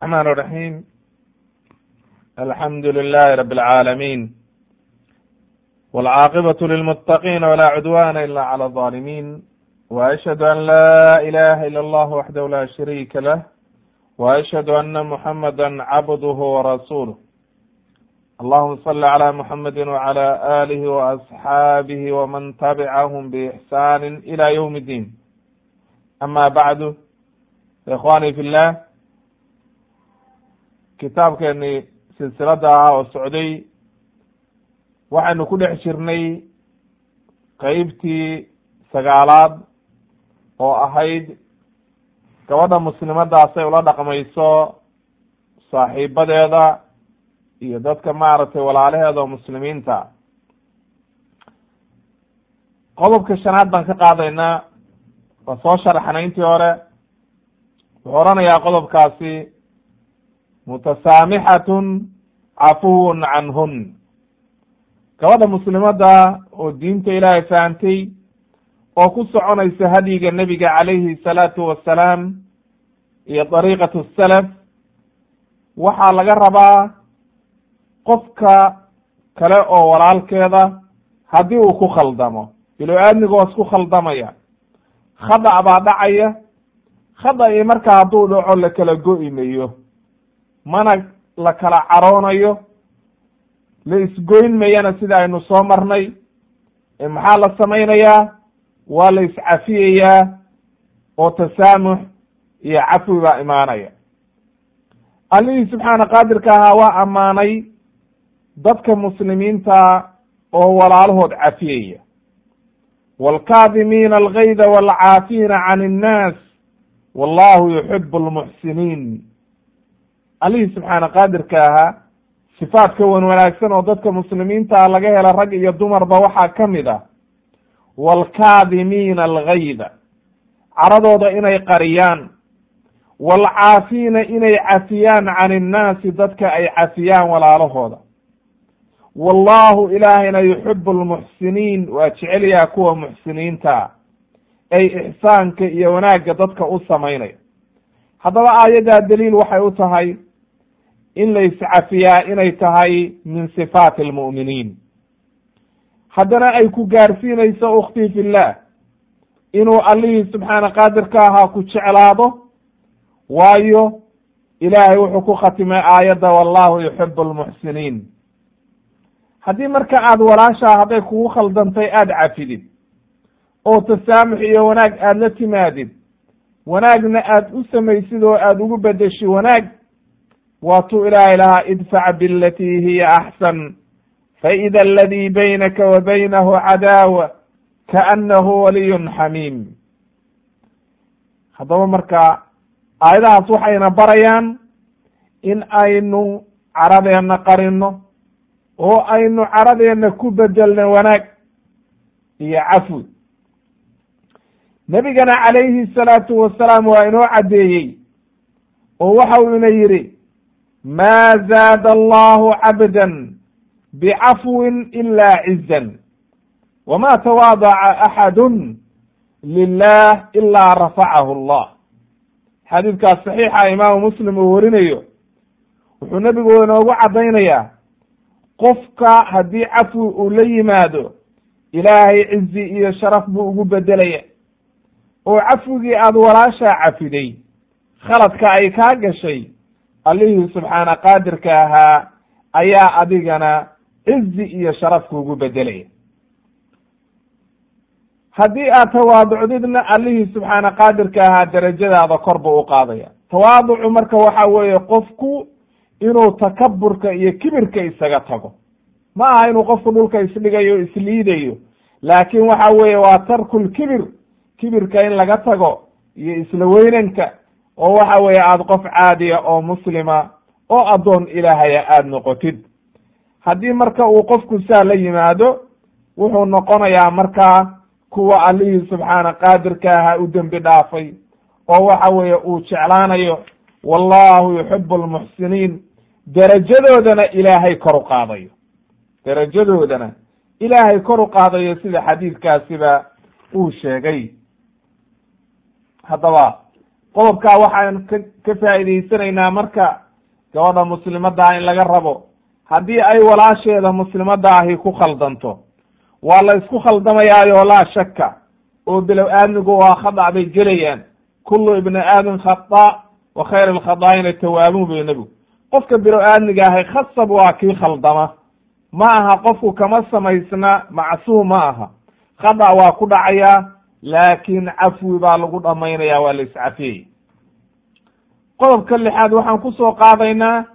الرحمن الرحيم الحمد لله رب العالمين والعاقبة للمتقين ولا عدوان إلا على الظالمين وأشهد أن لا إله إلا الله وحده لا شريك له وأشهد أن محمدا عبده ورسوله اللهم صل على محمد وعلى آله وأصحابه ومن تبعهم بإحسان إلى يوم الدين أما بعد إخواني في الله kitaabkeeni silsilada ah oo socday waxaynu ku dhex jirnay qeybtii sagaalaad oo ahayd gabadha muslimadaasay ula dhaqmayso saaxiibadeeda iyo dadka maaragtay walaalaheeda oo muslimiinta qodobka shanaad baan ka qaadaynaa waa soo sharaxnay intii hore wuxuu oranayaa qodobkaasi mutasaamixatun cafuwun canhun gabadha muslimada oo diinta ilaahay fahamtay oo ku soconaysa hadyiga nebiga calayhi salaatu wassalaam iyo dariiqatu salaf waxaa laga rabaa qofka kale oo walaalkeeda haddii uu ku khaldamo bilo aadmigoos ku khaldamaya khadac baa dhacaya khadaci marka hadduu dhaco la kala go'i mayo mana la kala caroonayo la isgoyn mayana sida aynu soo marnay maxaa la samaynayaa waa la iscafiyayaa oo tasaamux iyo cafwi baa imaanaya allihii subxaana qaadirka ahaa waa ammaanay dadka muslimiinta oo walaalahood cafiyaya waalkaadimiina algayda waalcaafiina can innaas wallahu yuxibu almuxsiniin allihii subxaana qaadirka ahaa sifaadka wan wanaagsan oo dadka muslimiinta laga hela rag iyo dumarba waxaa ka mid ah waalkaadimiina algayda caradooda inay qariyaan waalcaafiina inay cafiyaan can innaasi dadka ay cafiyaan walaalahooda wallahu ilaahayna yuxibu almuxsiniin waa jecelyaha kuwa muxsiniinta ay ixsaanka iyo wanaagga dadka u samaynaya haddaba aayaddaa daliil waxay u tahay in la iscafiyaa inay tahay min sifaati almu'miniin haddana ay ku gaarsiinayso ukhtii fillah inuu allihii subxaana qaadirka ahaa ku jeclaado waayo ilaahay wuxuu ku khatimay aayadda wallahu yuxibu almuxsiniin haddii marka aada walaashaa hadday kugu khaldantay aada cafidid oo tasaamux iyo wanaag aada la timaadid wanaagna aada u samaysid oo aada ugu bedeshid wanaag waatuu ilaahay lahaa idfac bilatii hiya axsan faida aladii baynaka wa baynahu cadaawa kaanahu waliyun xamiim haddaba marka aayadahaas waxayna barayaan in aynu caradeenna qarino oo aynu caradeenna ku bedelno wanaag iyo cafwi nebigana calayhi salaatu wasalaam waa inoo caddeeyey oo waxa uu ina yidhi maa zaada allahu cabdan bicafwin ila cizan wama tawaadaca axadun lilah ilaa rafacahu allah xadiidkaas saxiixa imaamu muslim uu warinayo wuxuu nebigu inoogu caddaynayaa qofka haddii cafwi uu la yimaado ilaahay cizi iyo sharaf buu ugu bedelaya oo cafwigii aada walaashaa cafiday khaladka ay kaa gashay allihii subxaana qaadirka ahaa ayaa adigana cizi iyo sharaf kuugu bedelaya haddii aad tawaaducdidna allihii subxaana qaadirka ahaa derajadaada kor buu u qaadaya tawaaducu marka waxa weeye qofku inuu takaburka iyo kibirka isaga tago ma aha inuu qofku dhulka isdhigayo isliidayo laakin waxa weeye waa tarkul kibir kibirka in laga tago iyo isla weynanka oo waxa weeye aada qof caadiya oo muslima oo addoon ilaahaya aada noqotid haddii marka uu qofku saa la yimaado wuxuu noqonayaa markaa kuwa allihii subxaana qaadirka ahaa u dembi dhaafay oo waxa weeye uu jeclaanayo wallahu yuxibu almuxsiniin derajadoodana ilaahay kor u qaadayo derajadoodana ilaahay kor u qaadayo sida xadiidkaasiba uu sheegay haddaba qodobkaa waxaan ka ka faa'iidaysanaynaa marka gabadha muslimadda in laga rabo haddii ay walaasheeda muslimadda ahi ku khaldanto waa la isku khaldamayaayo laa shakka oo bilow aadmigu waa khadac bay gelayaan kullu ibni aadam khata wa khayr alkhadaa'ina tawaabuun bay nebigu qofka bilow aadmiga ahay khasab waa kii khaldama ma aha qofku kama samaysna macsuum ma aha khadac waa ku dhacayaa laakiin cafwi baa lagu dhamaynaya waa la iscafiyey qodobka lixaad waxaan kusoo qaadaynaa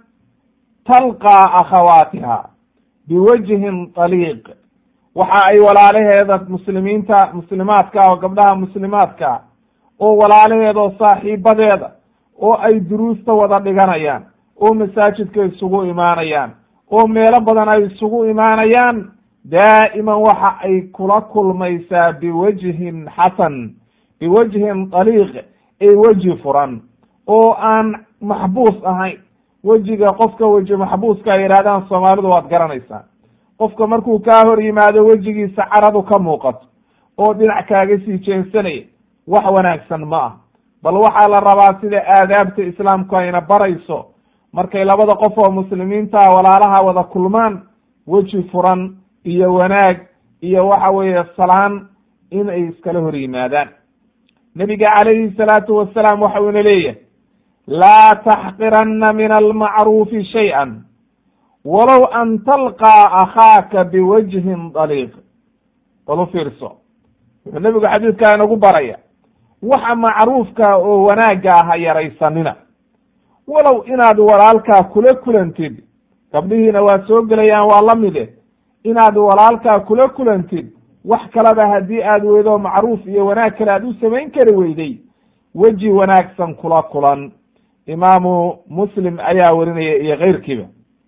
talqaa akhawaatiha biwajhin taliiq waxa ay walaalaheeda muslimiinta muslimaadka oo gabdhaha muslimaadka oo walaalaheeda oo saaxiibadeeda oo ay duruusta wada dhiganayaan oo masaajidka isugu imaanayaan oo meelo badan ay isugu imaanayaan daa'iman waxa ay kula kulmaysaa biwajhin xasan biwajhin daliiq ee weji furan oo aan maxbuus ahayn wejiga qofka weji maxbuuska ay yidhahdaan soomaalidu waad garanaysaa qofka markuu kaa hor yimaado wejigiisa caradu ka muuqato oo dhinac kaaga sii jeensanaya wax wanaagsan ma ah bal waxaa la rabaa sida aadaabta islaamku ayna barayso markay labada qof oo muslimiinta walaalaha wada kulmaan weji furan iyo wanaag iyo waxa weeye salaan in ay iskala hor yimaadaan nebiga calayhi salaatu wasalaam waxa uuna leeyahay laa taxqiranna min almacruufi shay-an walow an talqaa akhaaka biwajhin daliiq bal u fiirso wuxuu nebigu xadiidkaa inagu baraya waxa macruufka oo wanaagga ah ha yaraysanina walow inaad walaalkaa kula kulantid gabdhihiina waa soo gelayaan waa la mide inaad walaalkaa kula kulantid wax kaleba haddii aad weydo macruuf iyo wanaag kale aad u samayn kari weyday weji wanaagsan kula kulan imaamu muslim ayaa warinaya iyo keyrkiiba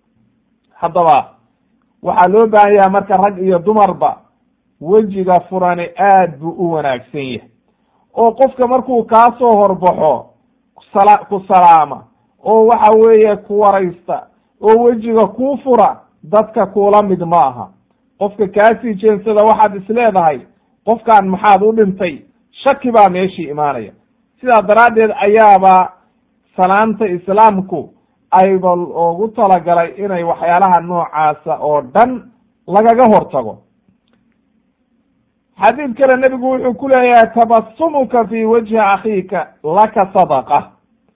haddaba waxaa loo baahan yaha marka rag iyo dumarba wejiga furani aad buu u wanaagsan yahay oo qofka markuu kaa soo horbaxo sala ku salaama oo waxa weeye ku waraysta oo wejiga kuu fura dadka kuula mid ma aha qofka kaasii jeensada waxaad isleedahay qofkan maxaad u dhintay shaki baa meeshii imaanaya sidaa daraaddeed ayaaba salaanta islaamku ayba ogu talagalay inay waxyaalaha noocaasa oo dhan lagaga hortago xadiid kale nebigu wuxuu ku leeyahay tabasumuka fi wajhi akhiika laka sadaqa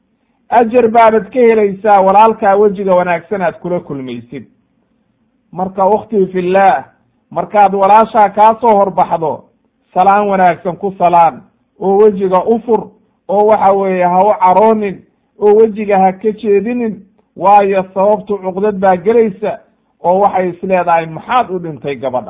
ajar baabad ka helaysaa walaalkaa wejiga wanaagsan aad kula kulmaysid marka ukhtii fillaah markaad walaashaa kaa soo horbaxdo salaan wanaagsan ku salaan oo wejiga u fur oo waxa weeye ha u caroonin oo wejiga ha ka jeedinin waayo sababtu cuqdad baa gelaysa oo waxay isleedahay maxaad u dhintay gabadha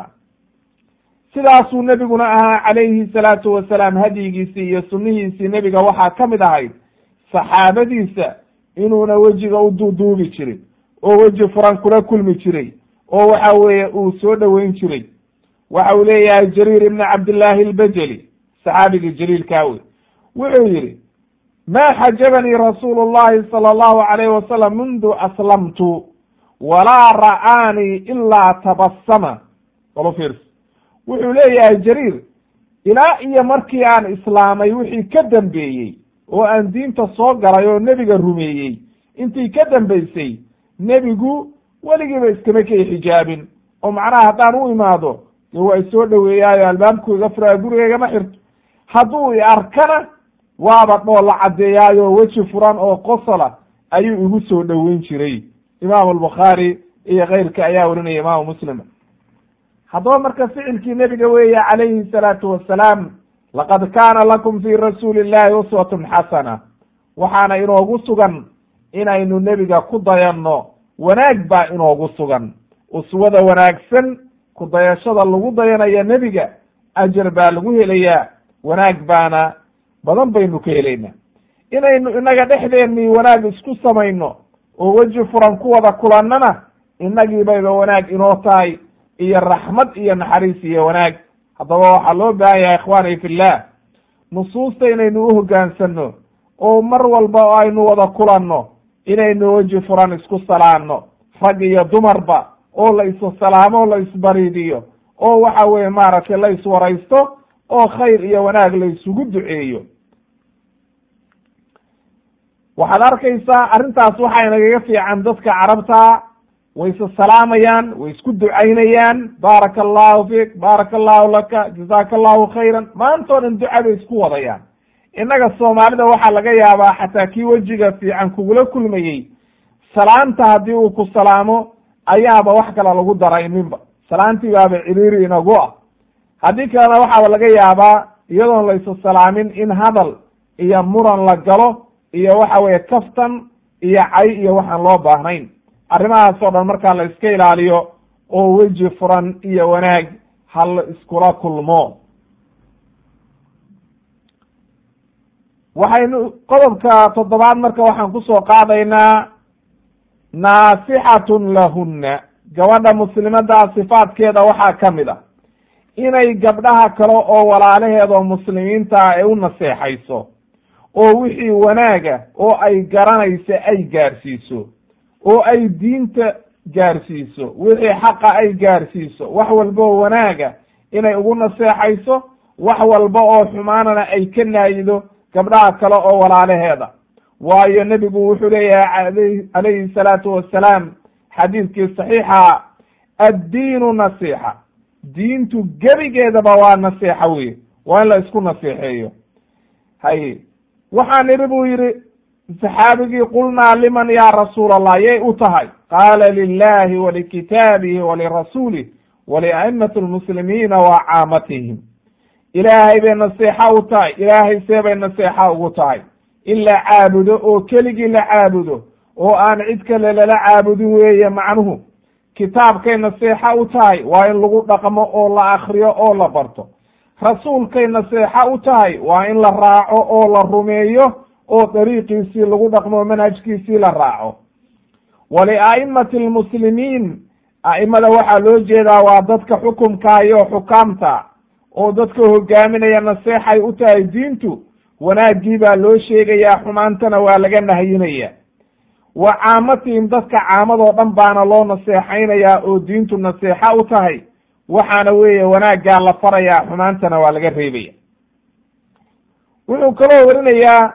sidaasuu nebiguna ahaa calayhi salaatu wasalaam hadyigiisii iyo sunnihiisii nebiga waxaa ka mid ahayd saxaabadiisa inuuna wejiga u duuduubi jirin oo weji furan kula kulmi jiray oo waxa weeye uu soo dhoweyn jiray waxa uu leeyahay jariir ibni cabdillaahi albajeli saxaabigii jaliilkaa wey wuxuu yidhi ma xajabanii rasuulu llahi sala allahu alayhi wasalam mundu aslamtu walaa ra'aanii ilaa tabassama walo fiirso wuxuu leeyahay jariir ilaa iyo markii aan islaamay wixii ka dambeeyey oo aan diinta soo galay oo nebiga rumeeyey intii ka dambaysay nebigu weligiiba iskama kay xijaabin oo macnaha haddaan u imaado dee waa isoo dhoweeyaayo albaabku iga furaa gurigaygama xirto hadduu i arkana waaba dhoo la caddeeyaayo weji furan oo qosola ayuu igu soo dhoweyn jiray imaamu albukhaari iyo keyrka ayaa warinaya imaamu muslim haddaba marka ficilkii nebiga weeye calayhi salaatu wassalaam laqad kaana lakum fii rasuuli illahi uswatun xasana waxaana inoogu sugan inaynu nebiga ku dayanno wanaag baa inoogu sugan uswada wanaagsan ku dayashada lagu dayanayo nebiga ajar baa lagu helayaa wanaag baana badan baynu ka helaynaa inaynu inaga dhexdeennii wanaag isku samayno oo weji furan ku wada kulannana innagii bayba wanaag inoo tahay iyo raxmad iyo naxariis iyo wanaag haddaba waxaa loo baahan yahay ikhwaani fillah nusuusta inaynu u hoggaansanno oo mar walba oo aynu wada kulanno inaynu weji furan isku salaanno rag iyo dumarba oo la issalaamo la isbariidiyo oo waxa weeye maaragtay la iswaraysto oo khayr iyo wanaag la isugu duceeyo waxaad arkaysaa arrintaas waxay nagaga fiican dadka carabta way isa salaamayaan way isku ducaynayaan baaraka allahu fiik baaraka allahu laka jazaaka allahu khayran maantao dhan duca bay isku wadayaan innaga soomaalida waxaa laga yaabaa xataa kii wejiga fiican kugula kulmayey salaanta haddii uu ku salaamo ayaaba wax kale lagu darayninba salaantii baaba ciriiri inagu ah haddii kalena waxaaba laga yaabaa iyadoon la isa salaamin in hadal iyo muran la galo iyo waxa weeye kaftan iyo cay iyo waxaan loo baahnayn arrimahaas oo dhan markaa la iska ilaaliyo oo weji furan iyo wanaag hal iskula kulmo waxaynu qodobka toddobaad marka waxaan kusoo qaadaynaa naasixatun lahunna gabadha muslimadaa sifaadkeeda waxaa ka mid a inay gabdhaha kale oo walaalaheed oo muslimiinta ay u naseexayso oo wixii wanaaga oo ay garanayso ay gaarsiiso oo ay diinta gaarsiiso wixii xaqa ay gaarsiiso wax walba oo wanaaga inay ugu naseexayso wax walba oo xumaanana ay ka naayido gabdhaha kale oo walaalaheeda waayo nebigu wuxuu leeyahay calayhi salaatu wassalaam xadiidkii saxiixa addiinu nasiixa diintu gebigeedaba waa nasiixa wey waa in la isku nasiixeeyo hay waxaan idhi buu yidhi saxaabigii qulnaa liman ya rasuul allah yay u tahay qaala lilahi walikitaabihi walirasuulih walia'imati lmuslimiina wa caamatihim ilaahay bay naseexa u tahay ilaahay see bay naseexa ugu tahay in la caabudo oo keligii la caabudo oo aan cid kale lala caabudin weeye macnuhu kitaabkay naseexa u tahay waa in lagu dhaqmo oo la akriyo oo la barto rasuulkay naseexa u tahay waa in la raaco oo la rumeeyo oo dariiqiisii lagu dhaqmo manhajkiisii la raaco walia'imati almuslimiin a'imada waxaa loo jeedaa waa dadka xukumkaayo xukaamta oo dadka hogaaminaya naseexay u tahay diintu wanaaggii baa loo sheegayaa xumaantana waa laga nahyinaya wa caamatihim dadka caamadoo dhan baana loo naseexaynayaa oo diintu naseexa u tahay waxaana weeye wanaaggaa la farayaa xumaantana waa laga reebaya wuxuu kaloo warinayaa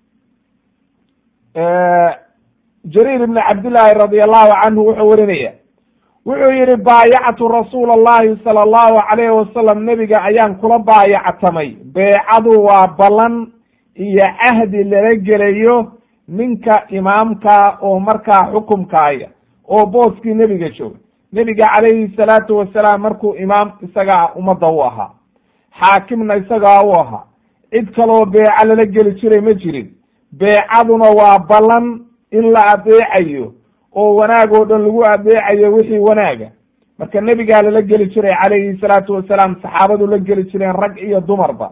jariir ibni cabdillaahi radi allahu canhu wuxuu warinaya wuxuu yihi baayactu rasuula allahi sala allahu calayhi wasalam nebiga ayaan kula baayactamay beecadu waa ballan iyo cahdi lala gelayo ninka imaamka oo markaa xukumkaaya oo booskii nebiga jooga nebiga calayhi salaatu wasalaam markuu imaam isagaa ummadda u ahaa xaakimna isagaa u ahaa cid kaloo beeco lala geli jiray ma jirin beecaduna waa ballan in la adeecayo oo wanaag oo dhan lagu adeecayo wixii wanaaga marka nebigaa lala geli jiray calayhi salaatu wasalaam saxaabadu la geli jireen rag iyo dumarba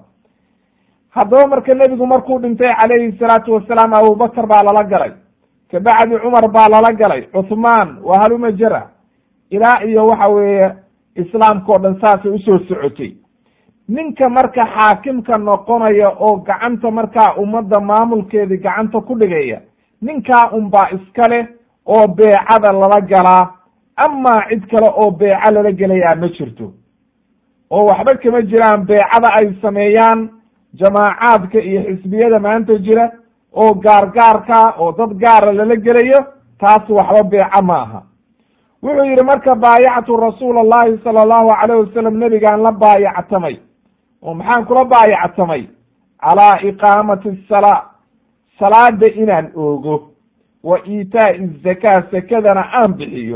haddaba marka nebigu markuu dhintay calayhi salaatu wasalaam abubakar baa lala galay kabacdi cumar baa lala galay cuthmaan waa haluma jara ilaa iyo waxa weeye islaamka o dhan saasay usoo socotay ninka marka xaakimka noqonaya oo gacanta markaa ummadda maamulkeedii gacanta ku dhigaya ninkaa unbaa iska leh oo beecada lala galaa amaa cid kale oo beeco lala gelayaa ma jirto oo waxba kama jiraan beecada ay sameeyaan jamaacaadka iyo xisbiyada maanta jira oo gaargaarka oo dad gaara lala gelayo taas waxba beeco ma aha wuxuu yidhi marka baayactu rasuula allahi sala allahu calayh wasalam nebigaan la baayactamay oo maxaan kula baayactamay calaa iqaamati asalaa salaada inaan oogo wa iitaa'i zakaa sakadana aan bixiyo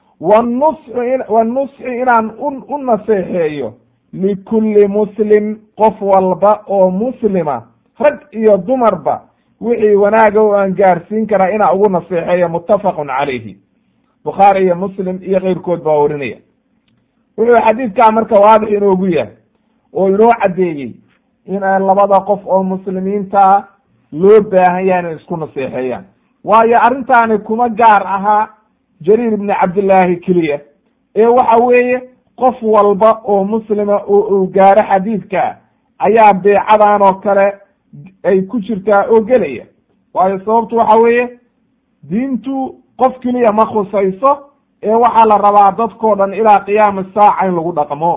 wanusxi wanusxi inaan u naseexeeyo likulli muslim qof walba oo muslima rag iyo dumarba wixii wanaaga oo aan gaarsiin karaa inaa ugu naseexeeyo muttafaqun calayhi bukhaari iyo muslim iyo keyrkood baa warinaya wuxuu xadiidkaa marka waadix inoogu yahay oo inoo caddeeyey in labada qof oo muslimiintaa loo baahan yahay inay isku naseexeeyaan waayo arrintaani kuma gaar ahaa jariir ibni cabdillaahi keliya ee waxa weeye qof walba oo muslima oo uu gaaro xadiidka ayaa beecadan oo kale ay ku jirtaa oo gelaya waayo sababtu waxa weeye diintu qof keliya ma khusayso ee waxaa la rabaa dadkoo dhan ilaa qiyaami saaca in lagu dhaqmo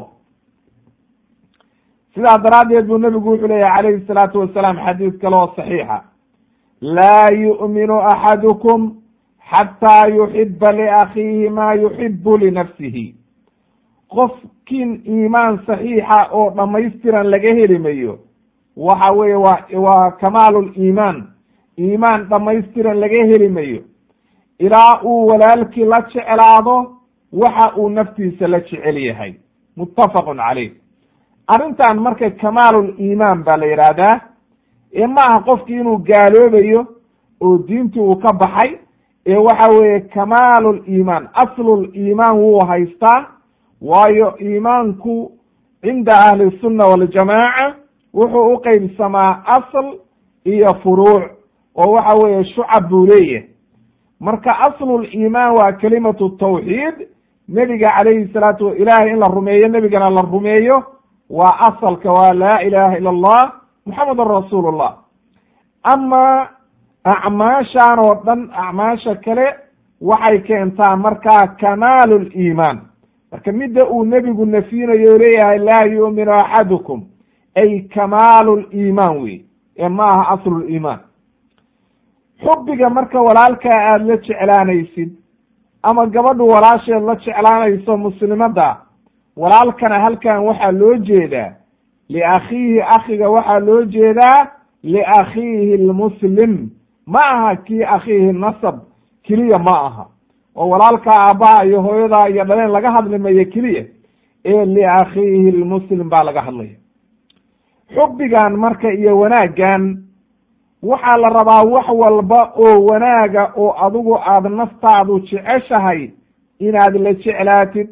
sidaa daraaddeed buu nebigu wuxuu leeyahy calayhi salaatu wasalaam xadiid kale oo saxiixa laa yu'minu axadukum xataa yuxiba liakhiihi maa yuxibu linafsihi qofkiin iimaan saxiixa oo dhammaystiran laga heli mayo waxa weeye waa waa kamaalu liimaan iimaan dhammaystiran laga heli mayo ilaa uu walaalkii la jeclaado waxa uu naftiisa la jecel yahay muttafaqun caleyh arrintan marka kamaalul iimaan baa la yidhaahdaa ee ma aha qofki inuu gaaloobayo oo diintii uu ka baxay ee waxa weeye kamaalul iimaan aslul iimaan wuu haystaa waayo iimaanku cinda ahli sunna waljamaaca wuxuu u qeybsamaa asl iyo furuuc oo waxa weeye shucab buu leeyahay marka aslul iimaan waa kelimatu tawxiid nebiga calayhi salaatu ilahay in la rumeeyo nebigana la rumeeyo waa asalka waa laa ilaha ila allah muxamedun rasuulullah ama acmaashan oo dhan acmaasha kale waxay keentaa markaa kamaalu liimaan marka midda uu nebigu nafyinayo o leeyahay laa yu'minu axadukum ay kamaalu liimaan wey ee ma aha asluliimaan xubbiga marka walaalkaa aada la jeclaanaysid ama gabadhu walaasheed la jeclaanayso muslimadda walaalkana halkan waxaa loo jeedaa liakhiihi akhiga waxaa loo jeedaa liakhiihi lmuslim ma aha kii akhiihi nasab keliya ma aha oo walaalkaa aabbaha iyo hooyadaa iyo dhaleen laga hadli mayo keliya ee liakhiihi lmuslim baa laga hadlaya xubbigan marka iyo wanaaggan waxaa la rabaa wax walba oo wanaaga oo adigu aada naftaadu jeceshahay inaad la jeclaatid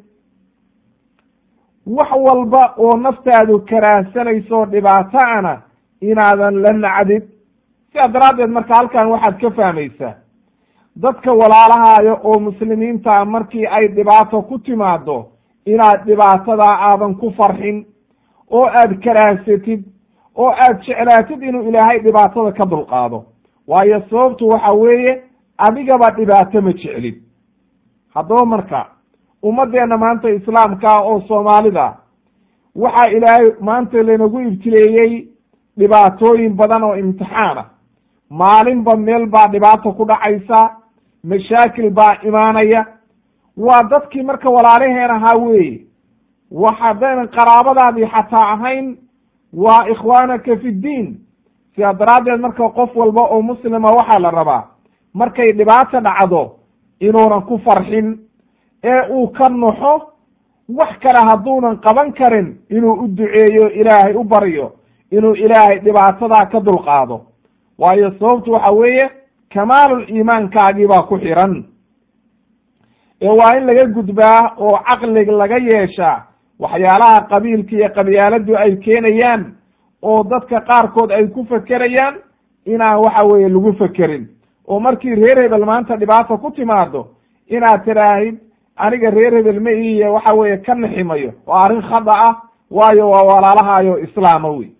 wax walba oo naftaadu karaahsanayso dhibaato ana inaadan la nacdid sidaa daraaddeed marka halkan waxaad ka fahmaysaa dadka walaalahaayo oo muslimiinta markii ay dhibaato ku timaado inaad dhibaatadaa aadan ku farxin oo aad karaahsatid oo aad jeclaatid inuu ilaahay dhibaatada ka dulqaado waayo sababtu waxa weeye adigaba dhibaato ma jeclid haddaba marka ummaddeena maanta islaamkaa oo soomaalida waxaa ilaahay maanta laynagu ibtileeyey dhibaatooyin badan oo imtixaana maalinba meel baa dhibaato ku dhacaysa mashaakil baa imaanaya waa dadkii marka walaalaheen ahaa weeye wax haddaynan qaraabadaadii xataa ahayn waa ikhwaanaka fi ddiin sidaa daraaddeed marka qof walba oo muslima waxaa la rabaa markay dhibaato dhacdo inuunan ku farxin ee uu ka naxo wax kale hadduunan qaban karin inuu u duceeyo ilaahay u baryo inuu ilaahay dhibaatadaa ka dulqaado waayo sababtu waxa weeye kamaalul iimaankaagii baa ku xiran ee waa in laga gudbaa oo caqlig laga yeeshaa waxyaalaha qabiilka iyo qabyaaladu ay keenayaan oo dadka qaarkood ay ku fekerayaan inaan waxa weeye lagu fekerin oo markii reer hebel maanta dhibaata ku timaado inaad tiraahid aniga reer hebel ma iiye waxa weeye ka niximayo oo arrin khada ah waayo waa walaalahayo islaama wey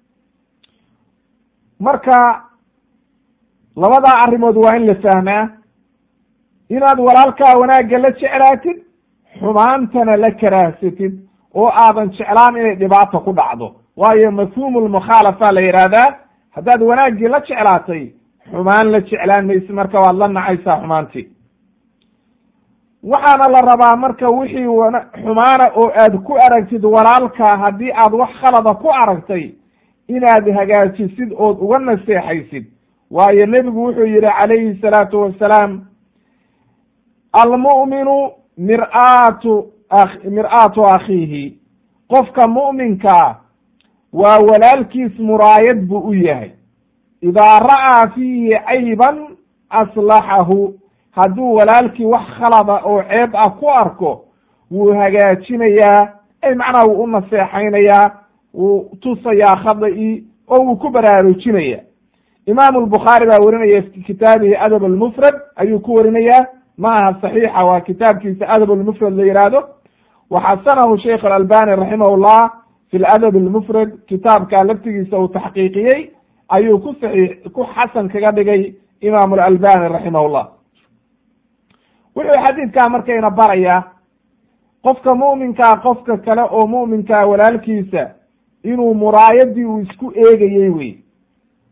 marka labadaa arrimood waa in la fahmaa inaad walaalkaa wanaagga la jeclaatid xumaantana la karaahsatid oo aadan jeclaan inay dhibaata ku dhacdo waayo mafhuumu lmukhaalafa la yidhaahdaa haddaad wanaaggii la jeclaatay xumaan la jeclaan maysi marka waad la nacaysaa xumaantii waxaana la rabaa marka wixii wana xumaana oo aad ku aragtid walaalka haddii aad wax khalada ku aragtay inaad hagaajisid ood uga naseexaysid waayo nebigu wuxuu yihi calayhi salaatu wassalaam almu'minu mir'aatu mir-aatu akhiihi qofka mu'minkaa waa walaalkiis muraayad buu u yahay idaa ra'aa fiihi cayban aslaxahu hadduu walaalkii wax khalada oo ceeb ah ku arko wuu hagaajinayaa ay macnaha wuu u naseexaynayaa wuu tusayaa khada-i oo wuu ku baraarujinaya imaamu lbukhaari baa warinaya fi kitaabihi adab almufrad ayuu ku warinayaa ma aha saxiixa waa kitaabkiisa adab almufrad la yidhaahdo waxasanahu sheikh alalbani raximah llah fi ladab almufrad kitaabka laftigiisa uu taxqiiqiyey ayuu ku saxiix ku xasan kaga dhigay imaamu alalbani raximah llah wuxuu xadiidkaa markayna barayaa qofka mu'minkaa qofka kale oo mu'minkaa walaalkiisa inuu muraayadii uu isku eegayey wey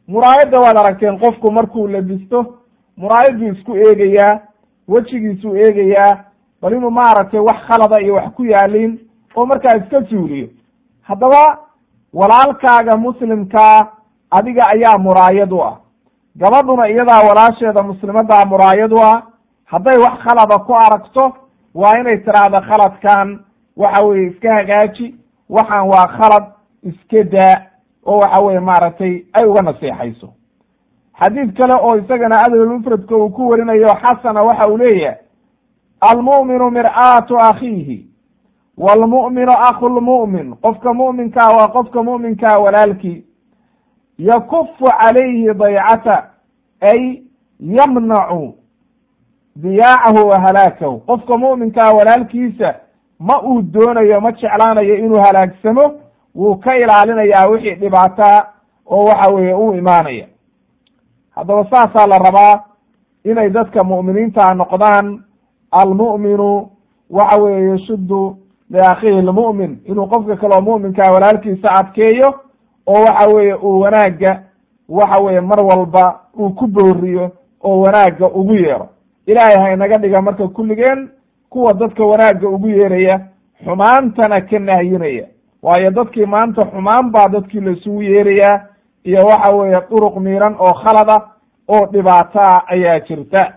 muraayadda waad aragteen qofku markuu labisto muraayadbuu isku eegayaa wejigiisuu eegayaa bal inuu maaragtay wax khalada iyo wax ku yaalin oo markaa iska suuliyo haddaba walaalkaaga muslimkaa adiga ayaa muraayad u ah gabadhuna iyadaa walaasheeda muslimadaa muraayad u ah hadday wax khalada ku aragto waa inay tiraahdo khaladkan waxa weye iska hagaaji waxaan waa khalad iska daa oo waxa weye maaragtay ay uga naseexayso xadiid kale oo isagana adabulmufradka uu ku warinayo xasana waxa uu leeyahay almu'minu mir'aatu akhiihi waalmu'minu akhu lmu'min qofka mu'minkaa waa qofka mu'minkaa walaalkii yakufu calayhi daycata ay yamnacu diyaacahu wa halaakahu qofka mu'minkaa walaalkiisa ma uu doonayo ma jeclaanayo inuu halaagsamo wuu ka ilaalinayaa wixii dhibaataa oo waxa weeye u imaanaya haddaba saasaa la rabaa inay dadka mu'miniinta noqdaan almu'minu waxa weeye yashuddu liakhiihi lmu'min inuu qofka kaleo mu'minkaa walaalkiisa adkeeyo oo waxa weeye uu wanaagga waxa weeye mar walba uu ku booriyo oo wanaagga ugu yeero ilaahay ha inaga dhiga marka kulligeen kuwa dadka wanaagga ugu yeeraya xumaantana ka nahyinaya waayo dadkii maanta xumaan baa dadkii laisugu yeerayaa iyo waxa weeye duruq miiran oo khalada oo dhibaataa ayaa jirta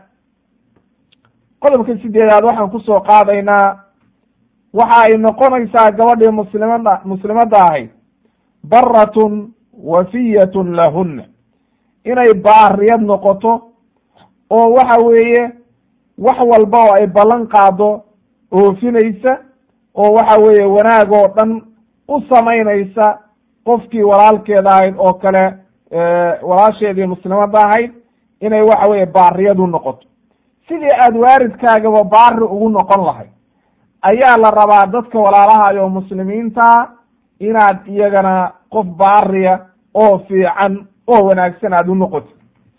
qodobka sideedaad waxaan kusoo qaadaynaa waxa ay noqonaysaa gabadhii muslimada muslimadda ahayd baratun wafiyatun lahunna inay baariyad noqoto oo waxa weeye wax walba oo ay ballan qaado oofinaysa oo waxa weeye wanaag oo dhan u samaynaysa qofkii walaalkeeda ahayd oo kale walaasheedii muslimadda ahayd inay waxa weeye baariyad u noqoto sidii aada waaridkaagaba baari ugu noqon lahayd ayaa la rabaa dadka walaalahayo oo muslimiinta inaad iyagana qof baariya oo fiican oo wanaagsan aada u noqoto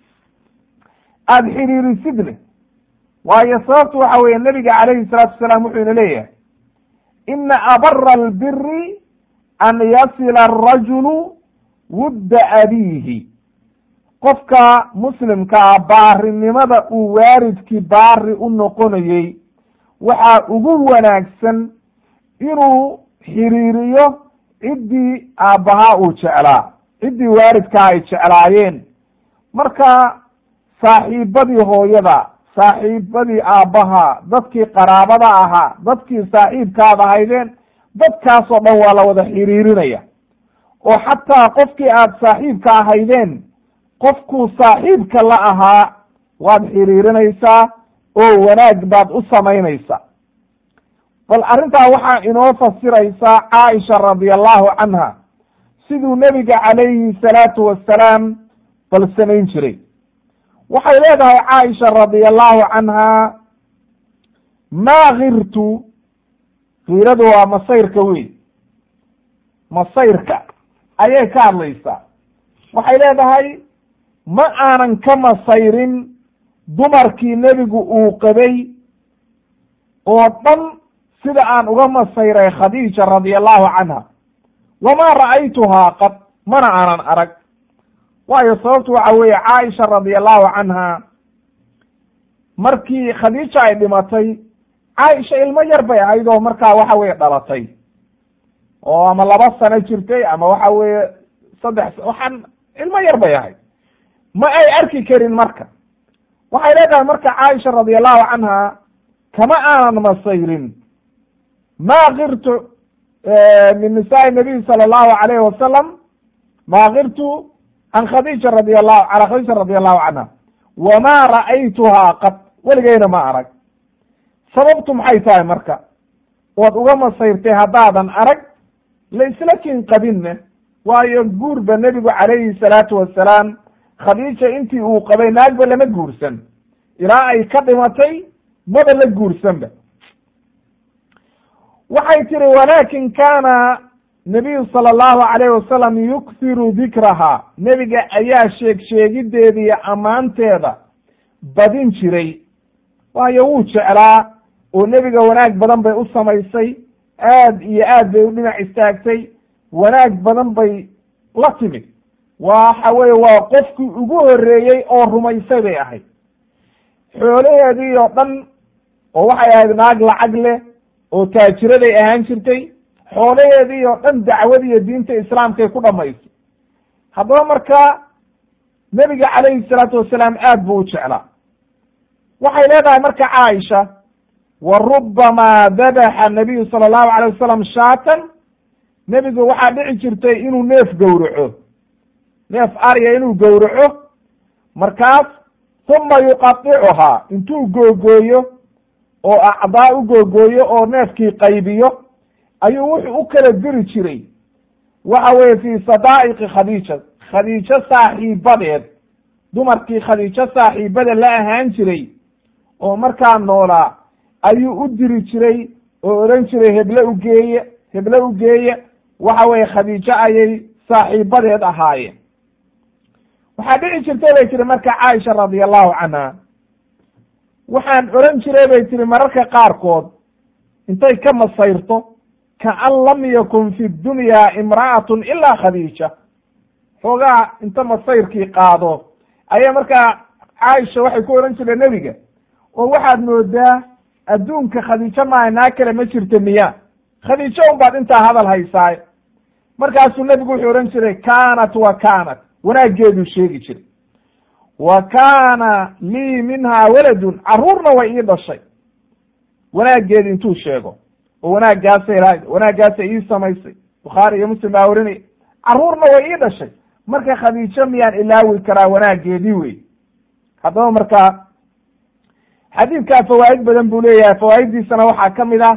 aada xiriirisidne waayo sababtu waxa weeye nebiga calayhi salaatu wasalaam wuxuu ina leeyahay ina abara albiri an yasila arajulu wudda abiihi qofka muslimkaa baarinimada uu waaridkii baari u noqonayey waxaa ugu wanaagsan inuu xiriiriyo ciddii aabbahaa uu jeclaa ciddii waaridkaa ay jeclaayeen marka saaxiibadii hooyada saaxiibadii aabbaha dadkii qaraabada ahaa dadkii saaxiibkaad ahaydeen dadkaasoo dhan waa la wada xiriirinaya oo xataa qofkii aad saaxiibka ahaydeen qofkuu saaxiibka la ahaa waad xiriirinaysaa oo wanaag baad u samaynaysaa bal arrintaa waxaa inoo fasiraysaa caaisha radi allahu canha siduu nebiga calayhi salaatu wassalaam bal samayn jiray waxay leedahay caaisha radi allahu canha maa kirtu kiiradu waa masayrka wey masayrka ayay ka hadlaysaa waxay leedahay ma aanan ka masayrin dumarkii nebigu uu qabay oo dhan sida aan uga masayray khadiija radi allahu canha wamaa ra'aytuhaa qad mana aanan arag waayo sababtu waxa weeye caaisha radi allahu canha markii khadiija ay dhimatay caaisha ilmo yar bay ahayd oo markaa waxa weye dhalatay oo ama laba sano jirtay ama waxa weeye saddex waxaan ilmo yar bay ahayd ma ay arki karin marka waxay leedahay marka caaisha radi allahu canha kama aanan masayrin ma kirtu min nisaai nabiy sala allahu alayhi wasalam ma kirtu can khadiija radi allahu cala khadiija radi allahu canha wama ra'aytuhaa qad weligeyna ma arag sababtu maxay tahay marka waad uga masayrtay haddaadan arag la isla kin qabinne waayo guurba nebigu calayhi salaatu wasalaam khadiija intii uu qabay naagba lama guursan ilaa ay ka dhimatay maba la guursanba waxay tihi walakin kana nabiyu sala allahu alayh wasalam yukthiru dikraha nebiga ayaa sheeg sheegideeda iyo ammaanteeda badin jiray waayo wuu jeclaa oo nebiga wanaag badan bay u samaysay aad iyo aad bay u dhinac istaagtay wanaag badan bay la timid waxa weye waa qofkii ugu horreeyey oo rumaysay bay ahayd xoolaheedii oo dhan oo waxay ahayd naag lacag leh oo taajiraday ahaan jirtay xoolaheedii oo dhan dacwadiiyo diinta islaamkay ku dhamaysay haddaba markaa nebiga calayhi salaatu wasalaam aad buu u jeclaa waxay leedahay marka caaisha wa rubamaa dabaxa nabiyu sala allahu alayh wasalam shaatan nebigu waxaa dhici jirtay inuu neef gowraco neef arya inuu gowraco markaas uma yuqadicuhaa intuu googooyo oo acdaa u googooyo oo neefkii qaybiyo ayuu wuxuu u kala diri jiray waxa weye fii sadaa'iqi khadiija khadiijo saaxiibadeed dumarkii khadiijo saaxiibada la ahaan jiray oo markaa noolaa ayuu u diri jiray oo odhan jiray heble ugeeye heble ugeeye waxa weye khadiijo ayay saaxiibadeed ahaayeen waxaa dhici jirtay bay tiri marka caaisha radia allahu canha waxaan odhan jiray bay tiri mararka qaarkood intay ka masayrto kaan lam yakun fi dunya imra'atun ilaa khadiija xoogaa inta masayrkii qaado ayaa markaa caaisha waxay ku odhan jireen nebiga oo waxaad moodaa adduunka khadiijo maaha naa kale ma jirta miya khadiijo un baad intaa hadal haysaaye markaasuu nebigu wuxuu odhan jiray kaanat wa kaanat wanaaggeeduu sheegi jiray wa kaana lii minhaa waladun carruurna way ii dhashay wanaaggeedi intuu sheego oo wanaaggaasay lahayd wanaaggaasay ii samaysay bukhaari iyo muslim baa warinaya carruurna way ii dhashay marka khadiijo miyaan ilaawi karaa wanaaggeedii wey haddaba markaa xadiidkaa fawaa'id badan buu leeyahay fawaa'iddiisana waxaa ka mid ah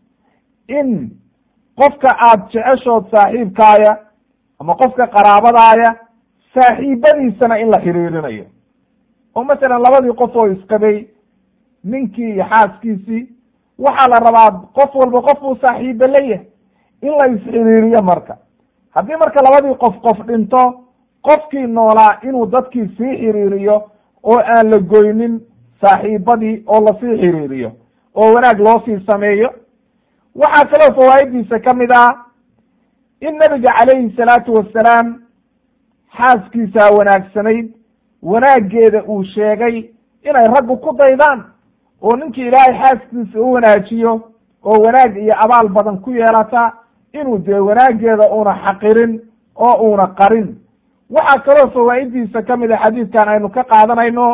in qofka aad jeceshood saaxiibkaaya ama qofka qaraabadaaya saaxiibadiisana in la xiriirinayo oo masalan labadii qof oo isqabay ninkii iyo xaaskiisii waxaa la rabaa qof walba qof uu saaxiiba leeyahay in la isxiriiriyo marka haddii marka labadii qof qof dhinto qofkii noolaa inuu dadkii sii xiriiriyo oo aan la goynin saaxiibadii oo lasii xiriiriyo oo wanaag loo sii sameeyo waxaa kaloo fawaaiddiisa ka mid ah in nabiga calayhi salaatu wasalaam xaaskiisaa wanaagsanayd wanaaggeeda uu sheegay inay raggu ku daydaan oo ninkii ilaahay xaaskiisa u wanaajiyo oo wanaag iyo abaal badan ku yeelata inuu dee wanaaggeeda una xaqirin oo uuna qarin waxaa kaloo fawaa'iddiisa ka mid a xadiidkan aynu ka qaadanayno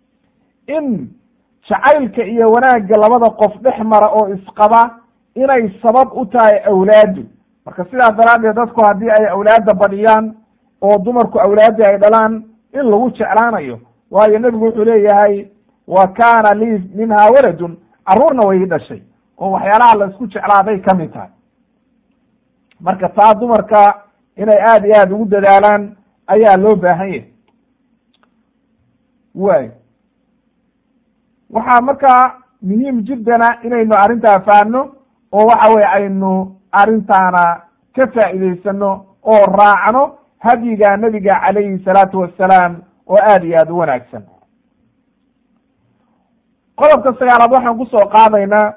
in jacaylka iyo wanaagga labada qof dhex mara oo isqaba inay sabab u tahay awlaadu marka sidaas daraaddeed dadku haddii ay awlaadda badhiyaan oo dumarku awlaaddii ay dhalaan in lagu jeclaanayo waayo nebigu wuxuu leeyahay wa kaana lii minhaa waladun carruurna way ii dhashay oo waxyaalaha la isku jeclaaday ka mid tahay marka taa dumarka inay aada iyo aada ugu dadaalaan ayaa loo baahan yahay way waxaa markaa muhiim jiddana inaynu arrintaa fahanno oo waxa weye aynu arrintaana ka faa'iidaysano oo raacno hadyiga nebiga calayhi salaatu wassalaam oo aada iyo aada u wanaagsan qodobka sagaalaad waxaan kusoo qaadaynaa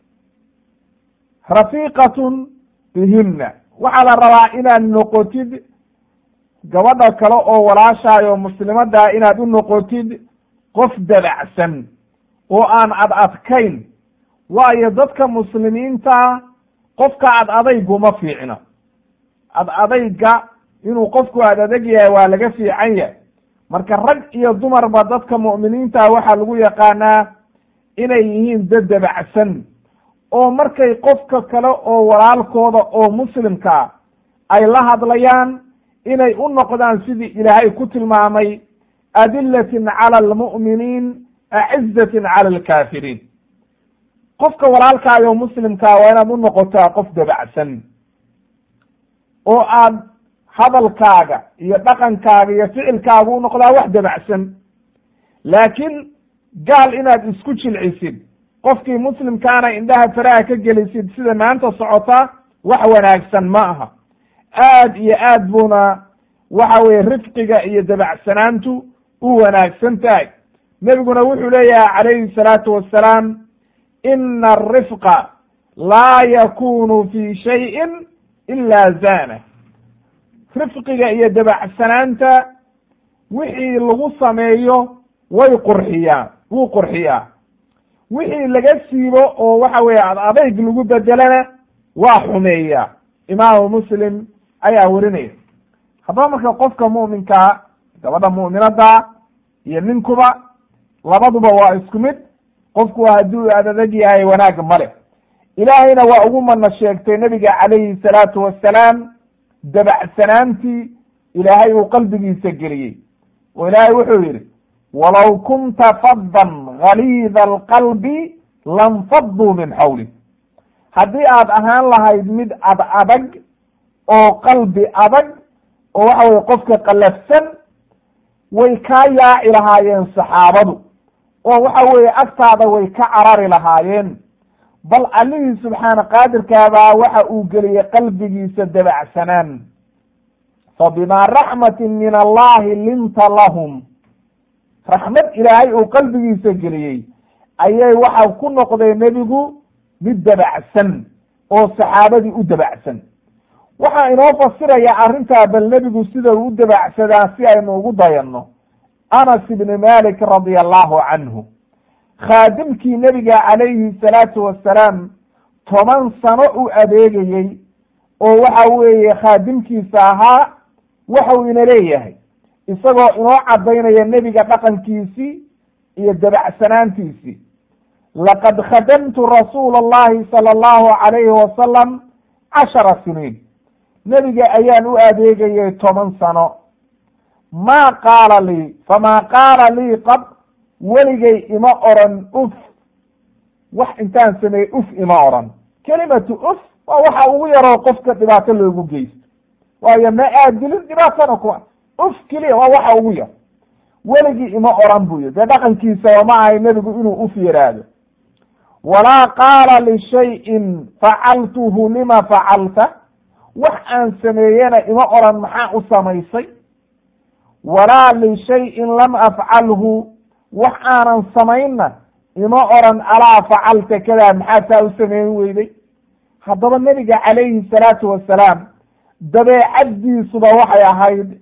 rafiiqatun bihimna waxaa la rabaa inaad noqotid gabadha kale oo walaashaay oo muslimaddaa inaad u noqotid qof dabacsan oo aan ad adkayn waayo dadka muslimiinta qofka ad adayguma fiicno ad adayga inuu qofku ad adag yahay waa laga fiican yahay marka rag iyo dumarba dadka mu'miniinta waxaa lagu yaqaanaa inay yihiin dad dabacsan oo markay qofka kale oo walaalkooda oo muslimkaa ay la hadlayaan inay u noqdaan sidii ilaahay ku tilmaamay adilatin cala almu'miniin acizatin cala alkaafiriin qofka walaalkaayo muslimkaa waa inaad u noqotaa qof dabacsan oo aad hadalkaaga iyo dhaqankaaga iyo ficilkaaga u noqdaa wax dabacsan laakiin gaal inaad isku jilcisid qofkii muslimkaana indhaha faraha ka gelisid sida maanta socota wax wanaagsan ma aha aad iyo aad buuna waxa weye rifqiga iyo dabacsanaantu u wanaagsan tahay nebiguna wuxuu leeyahay calayhi salaatu wassalaam ina arifqa laa yakunu fi shayin ila zana rifqiga iyo dabacsanaanta wixii lagu sameeyo way qurxiyaan wuu qurxiyaa wixii laga siibo oo waxa weeye adayg lagu bedelana waa xumeeyaa imaamu muslim ayaa werinaya haddaba marka qofka mu'minkaa gabadha mu'minada iyo ninkuba labaduba waa isku mid qofku hadduu adadeg yahay wanaag male ilaahayna waa ugu mana sheegtay nabiga calayhi salaatu wassalaam dabacsanaantii ilaahay uu qalbigiisa geliyey oo ilaahay wuxuu yidhi walow kunta faddan galiida alqalbi lanfaduu min xawli haddii aad ahaan lahayd mid ad adag oo qalbi adag oo waxa weye qofka qallafsan way kaa yaaci lahaayeen saxaabadu oo waxa weeye agtaada way ka carari lahaayeen bal allihii subxaana qaadirkaabaa waxa uu geliyey qalbigiisa dabacsanaan fa bimaa raxmatin min allahi linta lahum raxmad ilaahay uu qalbigiisa geliyey ayay waxa ku noqday nebigu mid dabacsan oo saxaabadii u dabacsan waxaa inoo fasiraya arrintaa bal nebigu sida uu u dabacsadaa si aynu ugu dayanno anas ibni malik radia allahu canhu khaadimkii nebiga calayhi salaatu wassalaam toban sano u adeegayey oo waxa weeye khaadimkiisa ahaa waxau ina leeyahay isagoo inoo caddaynaya nebiga dhaqankiisii iyo dabacsanaantiisii laqad khadamtu rasuula allahi sala allahu calayhi wasalam cashara siniin nebiga ayaan u adeegayay toban sano maa qaala lii famaa qaala lii qad weligay ima oran uf wax intaan sameeyey uf ima oran kelimatu uf waa waxa ugu yaroo qofka dhibaato loogu geysto waayo ma aad dilin dhibaatana kuwa uf keliya waa waxa ugu yar weligii ima oran buyo dee dhaqankiisa ma ahay nebigu inuu uf yaraado walaa qaala lishayin facaltuhu lima facalta wax aan sameeyena ima oran maxaa u samaysay walaa lishayin lam afcalhu wax aanan samaynna ima oran alaa facalta kadaa maxaa taa u samayn weyday haddaba nebiga calayhi salaatu wasalaam dabeecaddiisuba waxay ahayd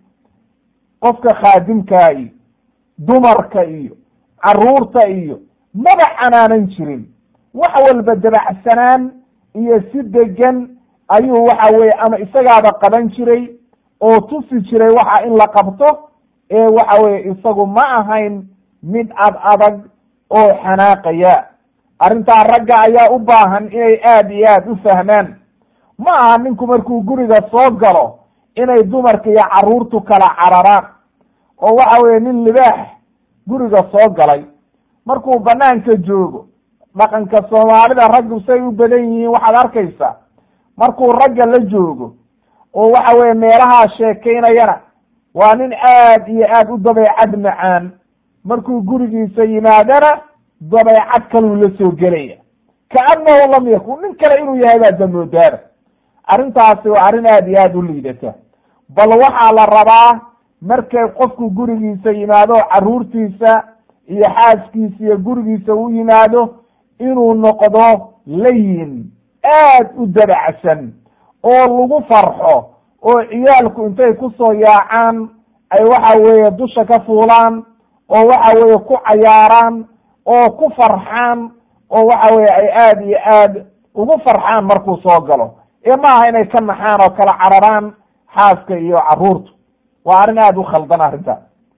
qofka khaadimkaa iyo dumarka iyo caruurta iyo maba canaanan jirin wax walba dabacsanaan iyo si degan ayuu waxa weye ama isagaaba qaban jiray oo tusi jiray waxa in la qabto ee waxa weye isagu ma ahayn mid ad adag oo xanaaqaya arrintaa ragga ayaa u baahan inay aada iyo aada u fahmaan ma aha ninku markuu guriga soo galo inay dumarka iyo carruurtu kala cararaan oo waxa weye nin libaax guriga soo galay markuu banaanka joogo dhaqanka soomaalida raggu say u badan yihiin waxaad arkaysaa markuu ragga la joogo oo waxa weye meelahaa sheekaynayana waa nin aad iyo aad u dabeecad macaan markuu gurigiisa yimaadana dabeecad kaluu la soo gelaya kaannahu lam yakun nin kale inuu yahay baa damoodaana arrintaasi waa arrin aad iyo aad u liidata bal waxaa la rabaa markay qofku gurigiisa yimaado carruurtiisa iyo xaaskiisa iyo gurigiisa u yimaado inuu noqdo layin aad u dabacsan oo lagu farxo oo ciyaalku intay ku soo yaacaan ay waxa weeye dusha ka fuulaan oo waxa weeye ku cayaaraan oo ku farxaan oo waxa weye ay aada iyo aad ugu farxaan markuu soo galo ee maaha inay ka naxaan oo kala cararaan xaaska iyo carruurtu waa arrin aada u khaldan arrintaas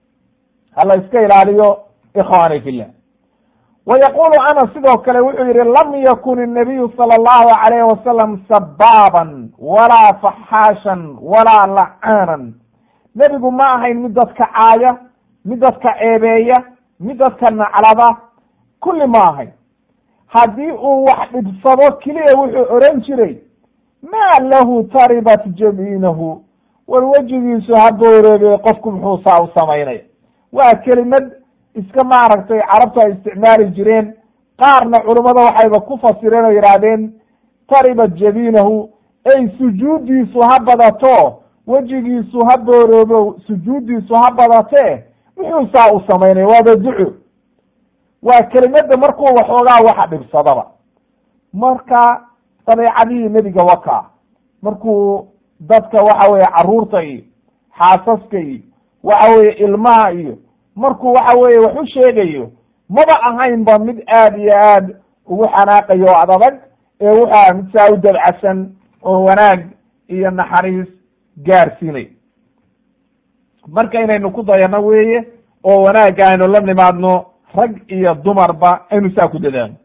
hala iska ilaaliyo ikhwani fillah wa yaqulu anas sidoo kale wuxuu yihi lam yakun الnabiyu salى اllahu alayh wasalam sabaaban walaa faxaashan walaa lacaanan nebigu ma ahayn mid dadka caaya mid dadka ceebeeya mid dadka naclada kulli ma ahayn haddii uu wax dhibsado keliya wuxuu oran jiray maa lahu taribat jamiinahu war wejigiisu ha booreebe qofku muxuu saa u samaynaya waa kelimad iska maaragtay carabtu ay isticmaali jireen qaarna culummada waxayba ku fasireen oo yidhaahdeen taribat jamiinahu ey sujuuddiisu ha badato wejigiisu ha booroobo sujuuddiisu ha badatee muxuu saa u samaynaya waaba duco waa kelimada markuu waxoogaa waxa dhibsadaba marka dabeecadihii nebiga wakaa markuu dadka waxa weeye carruurta iyo xaasaska iyo waxa weeye ilmaha iyo markuu waxa weeye wax u sheegayo maba ahaynba mid aad iyo aad ugu xanaaqayo oo adadag ee wuxuu aha mid saa u dabcasan oo wanaag iyo naxariis gaarsiinay marka inaynu ku dayano weeye oo wanaagga aynu la nimaadno rag iyo dumarba aynu saa ku dadaano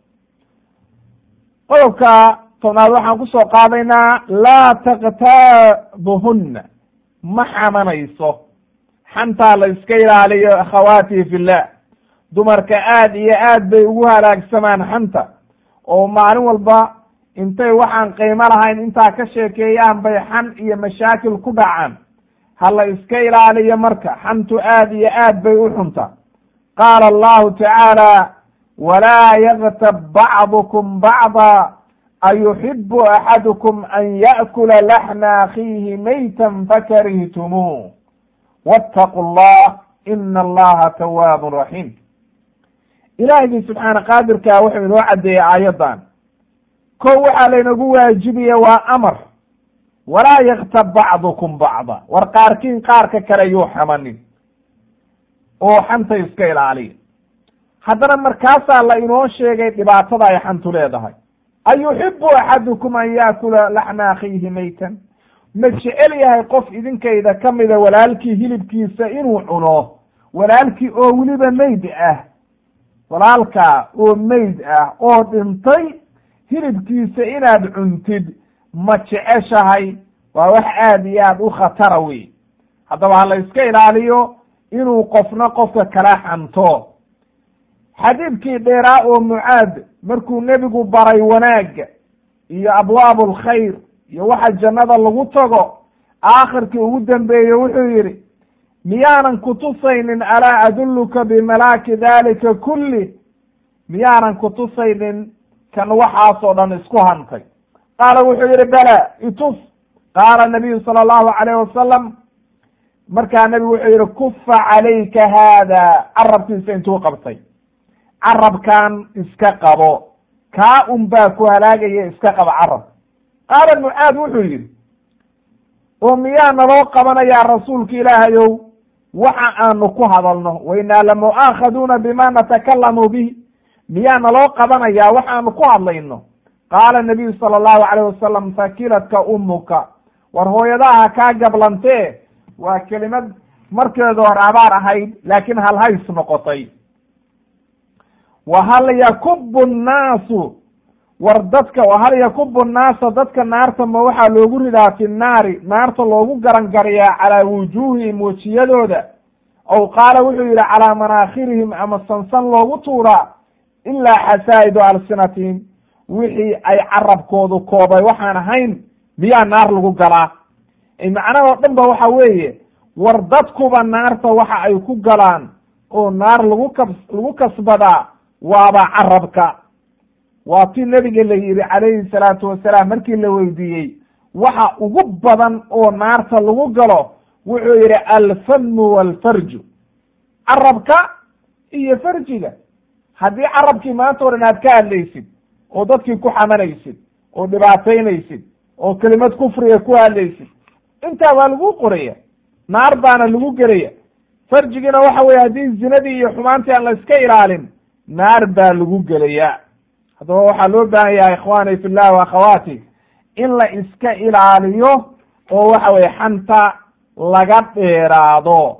qodobka tobnaad waxaan kusoo qaadaynaa laa taktaabuhunna ma xamanayso xantaa la iska ilaaliyo akhawaati fillah dumarka aad iyo aad bay ugu halaagsamaan xanta oo maalin walba intay waxaan qiimo lahayn intaa ka sheekeeyaan bay xan iyo mashaakil ku dhacaan ha la iska ilaaliyo marka xantu aad iyo aad bay u xunta qaala allahu tacaala walaa yaktab bacdukum bacda ayuxibu axadukum an yaأkula laxma akhiihi maytan fakarihtumuu wاtaquu اllah ina allaha tawaab raxiim ilaahigii subxaana qaadirkaa wuxuu inoo caddeeyey aayaddan ko waxaa laynagu waajibiya waa amar walaa yaktab bacdukum bacda war qaarkiin qaarka kale yuu xamanin oo xanta iska ilaaliya haddana markaasaa la inoo sheegay dhibaatada ay xantu leedahay ayuxibu axadukum an yaakula laxma akhiihi maytan ma jecel yahay qof idinkayda ka mida walaalkii hilibkiisa inuu cuno walaalkii oo weliba mayd ah walaalkaa oo mayd ah oo dhintay hilibkiisa inaad cuntid ma jeceshahay waa wax aad iyo aad u khatara wey haddaba ha la iska ilaaliyo inuu qofna qofka kala xanto xadiidkii dheeraa oo mucaad markuu nebigu baray wanaagga iyo abwaabu alkhayr iyo waxa jannada lagu tago aakhirkii ugu dambeeye wuxuu yidhi miyaanan kutusaynin alaa adulluka bimalaaki dalika kulli miyaanan kutusaynin kan waxaasoo dhan isku hantay qaala wuxuu yihi bela itus qaala nabiyu sala allahu calayh wasalam markaa nebigu wuxuu yihi kufa calayka haada carabkiisa intuu qabtay carabkan iska qabo kaa un baa ku halaagaya iska qabo carab qaala mucaad wuxuu yidhi oo miyaa naloo qabanayaa rasuulka ilaahayow waxa aanu ku hadalno wainaa lamu'aakhaduuna bima natakalamu bih miyaa naloo qabanayaa waxaanu ku hadlayno qaala nabiyu sala allahu calayh wasalam fakiladka ummuka war hooyadaha kaa gablantee waa kelimad markeedu hore abaar ahayd laakiin halhays noqotay wa hal yakubu nnaasu war dadka hal yakubu nnaasa dadka naarta ma waxaa loogu ridaa fi nnaari naarta loogu garangariyaa calaa wujuuhihim wejiyadooda aw qaala wuxuu yidhi calaa manaakhirihim ama sansan loogu tuuraa ilaa xasaa'idu alsinatihim wixii ay carabkoodu koobay waxaan ahayn miyaa naar lagu galaa macnahoo dhan ba waxa weeye war dadkuba naarta waxa ay ku galaan oo naar lagu ka lagu kasbadaa waaba carabka waa ti nebiga la yidhi calayhi salaatu wasalaam markii la weydiiyey waxa ugu badan oo naarta lagu galo wuxuu yidhi alfamu walfarju carabka iyo farjiga haddii carabkii maanta o dhan aad ka hadlaysid oo dadkii ku xamanaysid oo dhibaataynaysid oo kelimad kufriga ku hadlaysid intaa waa lagu qoraya naar baana lagu gelaya farjigiina waxa weye haddii zinadii iyo xumaantii aan la iska ilaalin naar baa lagu gelaya haddaba waxaa loo baahan yahay ikhwaani fillah wa akhawaati in la iska ilaaliyo oo waxa weye xanta laga dheeraado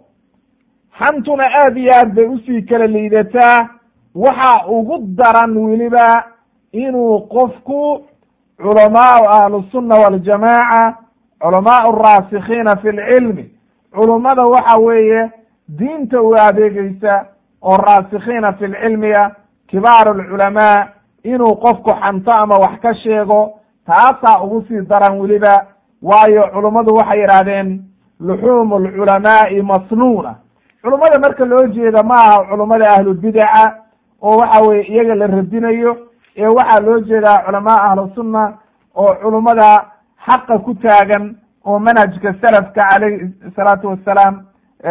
xantuna aad iyo aad bay usii kala liidataa waxa ugu daran weliba inuu qofku culamaau ahlusunna waljamaaca culamaau araasikiina fi lcilmi culummada waxa weeye diinta u adeegeysa oo raasikiina fi lcilmiga kibaaru lculamaa inuu qofku xanto ama wax ka sheego taasaa ugu sii daran weliba waayo culummadu waxay yidhaahdeen luxuumu lculamaai masnuuna culummada marka loo jeeda ma aha culummada ahlubidaca oo waxa weye iyaga la radinayo ee waxaa loo jeedaa culamaa ahlusunna oo culummada xaqa ku taagan oo manhajka salafka calayh salaatu wassalaam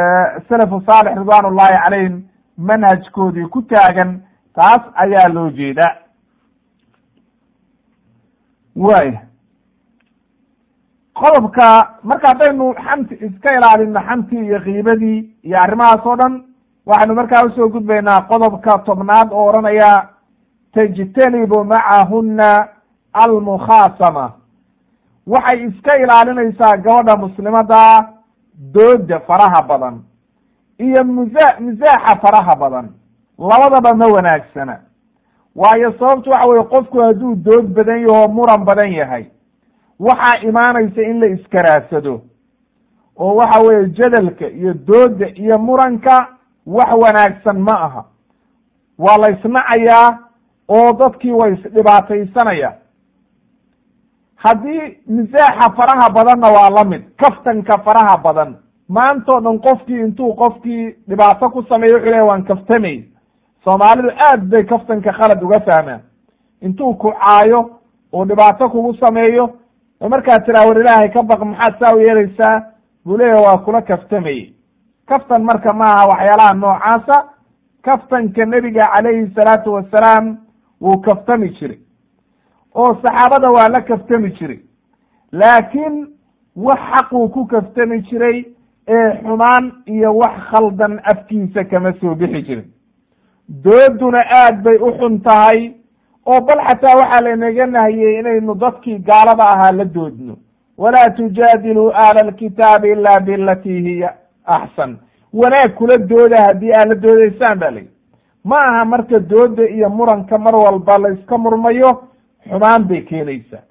salafu saalix ridwan ullahi calayhim manhajkoodii ku taagan taas ayaa loo jeeda waaya qodobka marka haddaynu xanti iska ilaalino xantii iyo kiibadii iyo arrimahaas oo dhan waxaynu markaa usoo gudbaynaa qodobka tobnaad oo odhanaya tajtanibu macahuna almukhaasama waxay iska ilaalinaysaa gabadha muslimada dooda faraha badan iyo musa misaaxa faraha badan labadaba ma wanaagsana waayo sababtu waxa weye qofku hadduu dood badan yaho muran badan yahay waxaa imaanaysa in la iskaraadsado oo waxa weeye jadalka iyo dooda iyo muranka wax wanaagsan ma aha waa la isnacayaa oo dadkii way isdhibaataysanaya haddii misaaxa faraha badanna waa la mid kaftanka faraha badan maantao dhan qofkii intuu qofkii dhibaato ku sameeyo wuxuu leeya waan kaftamay soomaalidu aad bay kaftanka khalad uga fahmaan intuu ku caayo oo dhibaato kugu sameeyo oo markaad tiraa war ilaahay ka baq maxaad saa u yeelaysaa buu leeyahy waa kula kaftamayey kaftan marka maaha waxyaalaha noocaasa kaftanka nebiga calayhi salaatu wasalaam wuu kaftami jiray oo saxaabada waa la kaftami jiray laakiin wax xaquu ku kaftami jiray ee xumaan iyo wax khaldan afkiisa kama soo bixi jirin dooduna aad bay u xun tahay oo bal xataa waxaa laynaga nahiyey inaynu dadkii gaalada ahaa la doodno walaa tujaadiluu ahla alkitaabi ila bilatii hiya axsan wanaag kula dooda haddii aad la doodaysaan ba layihi ma aha marka dooda iyo muranka mar walba la iska murmayo xumaan bay keenaysaa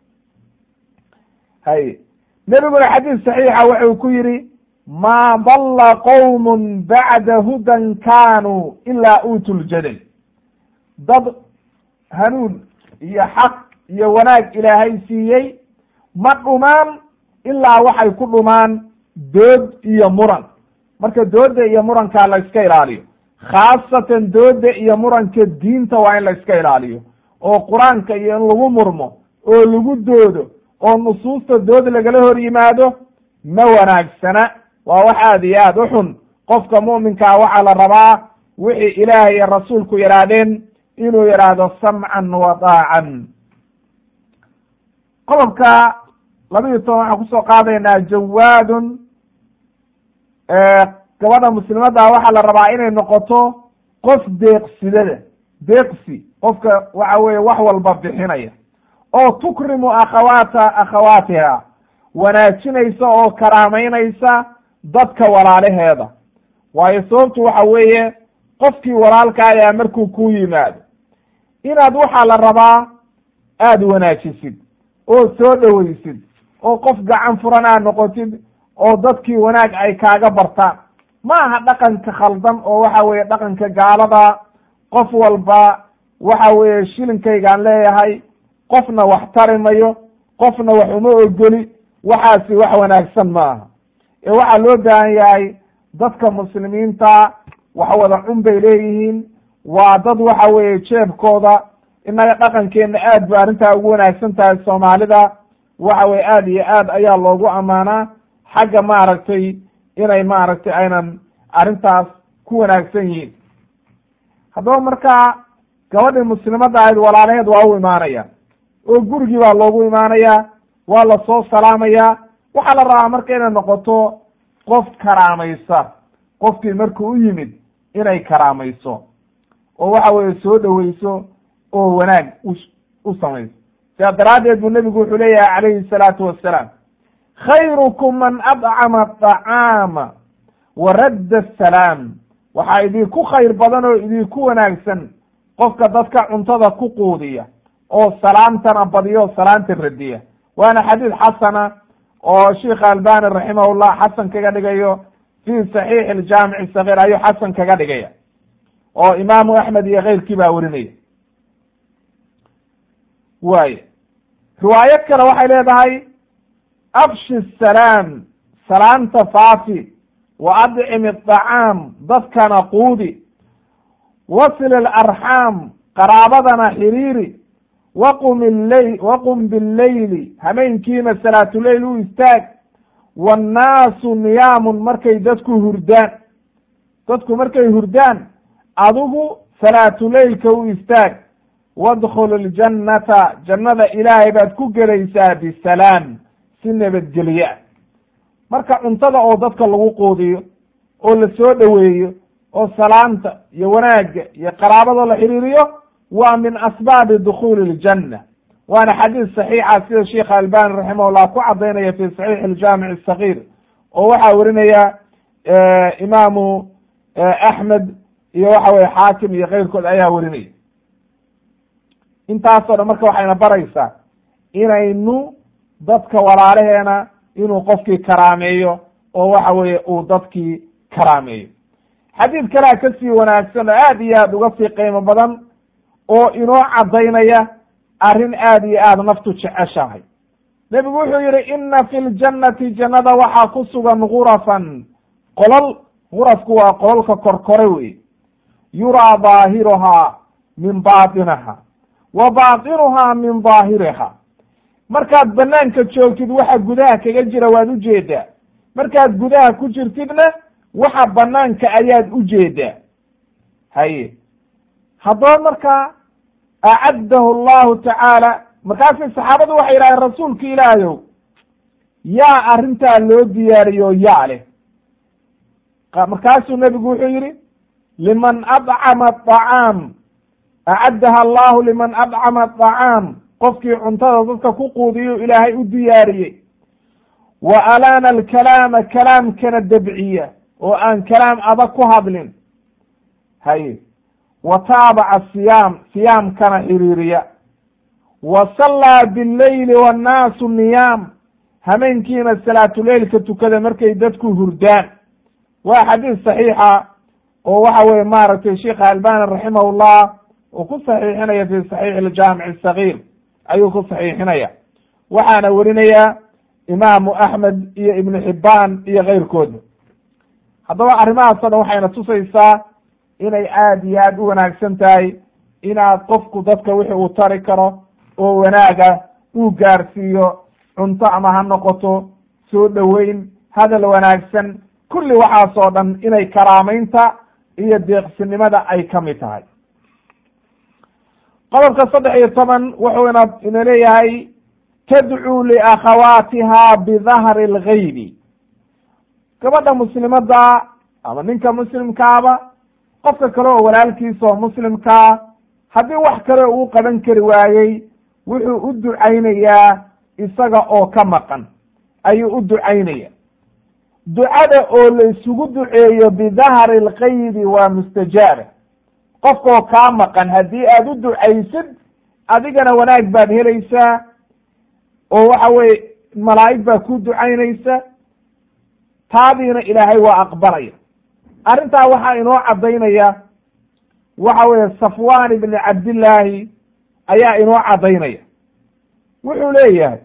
hay nebiguna xadiis saxiixa wuxuu ku yidhi maa dalla qowm bacda hudan kaanuu ilaa uutu ljadal dad hanuun iyo xaq iyo wanaag ilaahay siiyey ma dhumaan ilaa waxay ku dhumaan dood iyo muran marka dooda iyo murankaa la iska ilaaliyo khaasatan dooda iyo muranka diinta waa in la iska ilaaliyo oo qur-aanka iyo in lagu murmo oo lagu doodo oo nusuusta dood lagala hor yimaado ma wanaagsana waa wax aada iyo aada u xun qofka mu'minkaa waxaa la rabaa wixii ilaahay iyo rasuulku yidhaahdeen inuu yidhaahdo samcan wa daacan qodobka laba iyo toban waxaan kusoo qaadaynaa jawaadun gabadha muslimadda waxaa la rabaa inay noqoto qof deeqsidada deeqsi qofka waxa weeye wax walba bixinaya oo tukrimu akhawaata akhawaatiha wanaajinaysa oo karaameynaysa dadka walaalaheeda waayo sababtu waxa weeye qofkii walaalka ayaa markuu ku yimaado inaad waxaa la rabaa aada wanaajisid oo soo dhoweysid oo qof gacan furan aad noqotid oo dadkii wanaag ay kaaga bartaan ma aha dhaqanka khaldan oo waxa weeye dhaqanka gaalada qof walba waxa weeye shilinkaygaan leeyahay qofna wax tari mayo qofna wax uma ogoli waxaasi wax wanaagsan ma aha ee waxaa loo baahan yahay dadka muslimiinta wax wada cun bay leeyihiin waa dad waxa weeye jeebkooda innaga dhaqankeenna aad ba arrintaa ugu wanaagsan tahay soomaalida waxa weye aad iyo aad ayaa loogu ammaanaa xagga maaragtay inay maaragtay aynan arrintaas ku wanaagsan yihiin haddaba markaa gabadhii muslimadda ahayd walaalaheed waa u imaanaya oo gurigii baa loogu imaanaya waa lasoo salaamaya waxaa la rabaa marka inay noqoto qof karaamaysa qofkii markuu u yimid inay karaamayso oo waxa weeye soo dhoweyso oo wanaag u u samayso sidaa daraaddeed buu nebigu wuxuu leeyahay calayhi salaatu wassalaam khayrukum man adcama aطacaama wa radda asalaam waxaa idinku khayr badan oo idinku wanaagsan qofka dadka cuntada ku quudiya oo salaamtana badiyo salaanta radiya waana xadiid xasana oo sheikh albani raximahullah xasan kaga dhigayo fi saxiix aljaamici sagiir ayuu xasan kaga dhigaya oo imaamu axmed iyo keyrkii baa werinaya waay riwaayad kale waxay leedahay abshi salaam salaamta faafi wa adcimi aطacaam dadkana quudi wasil alarxaam qaraabadana xiriiri waqum illeyl waqum billeyli hameenkiina salaatuleyl u istaag waannaasu niyaamun markay dadku hurdaan dadku markay hurdaan adigu salaatuleylka u istaag wadkhul ljannata jannada ilaahay baad ku gelaysaa bisalaam si nabadgelye ah marka cuntada oo dadka lagu quudiyo oo la soo dhoweeyo oo salaanta iyo wanaagga iyo qaraabada la xiriiriyo waa min asbaabi dukhuuli ljanna waana xadiis saxiixa sida sheikh albani raximahullah ku cadaynaya fi saxiix aljaamic asagiir oo waxaa werinaya imaamu axmed iyo waxa weye xaakim iyo keyrkood ayaa werinaya intaasoo dhan marka waxayna baraysaa inaynu dadka walaalaheena inuu qofkii karaameeyo oo waxa weeye uu dadkii karaameeyo xadiid kalea kasii wanaagsan oo aad iyo aad uga sii qiimo badan oo inoo caddaynaya arrin aad iyo aad naftu jeceshahay nebigu wuxuu yihi ina fi ljannati jannada waxaa ku sugan gurafan qolol gurafku waa qololka korkore wey yuraa daahiruhaa min baatinaha wa baatinuhaa min daahiriha markaad banaanka joogtid waxa gudaha kaga jira waad ujeedaa markaad gudaha ku jirtidna waxa banaanka ayaad ujeedaa haye haddaba markaa acaddahu allahu tacaala markaasay saxaabadu waxay yidhahdeen rasuulka ilaahayow yaa arrintaa loo diyaariyo yaa leh markaasuu nebigu wuxuu yidhi liman adcama aطacaam acaddaha allahu liman adcama aطacaam qofkii cuntada dadka ku quudiyo ilaahay u diyaariyey wa alaana alkalaama kalaamkana dabciya oo aan kalaam adag ku hadlin haye wa taabaca siyaam siyaamkana xiriiriya wa sallaa bileyli wannaasu niyaam hameenkiina salaatuleylka tukada markay dadku hurdaan waa xadiis saxiixa oo waxa weye maaragtay sheikha albani raximahullah uu ku saxiixinaya fi saxiix aljaamic asagiir ayuu ku saxiixinaya waxaana werinaya imaamu axmed iyo ibnu xibbaan iyo keyrkooda haddaba arrimahaasoo dhan waxayna tusaysaa inay aad iyo aad u wanaagsan tahay inaad qofku dadka wixii uu tari karo oo wanaaga uu gaarsiiyo cunto ama ha noqoto soo dhoweyn hadal wanaagsan kulli waxaasoo dhan inay karaamaynta iyo deeqsinimada ay ka mid tahay qodobka saddex iyo toban wuxuu ina ina leeyahay tadcuu liakhawaatiha bidahri lgaybi gabadha muslimadda ama ninka muslimkaaba qofka kale oo walaalkiisa oo muslimkaa haddii wax kale uu qaban kari waayey wuxuu u ducaynayaa isaga oo ka maqan ayuu u ducaynaya ducada oo la isugu duceeyo bidahri lgaybi waa mustajaaba qofkaoo kaa maqan haddii aad u ducaysid adigana wanaag baad helaysaa oo waxa weye malaa'ig baa ku ducaynaysa taadiina ilaahay waa aqbalaya arrintaa waxaa inoo caddaynaya waxa weeye safwan ibni cabdillaahi ayaa inoo caddaynaya wuxuu leeyahay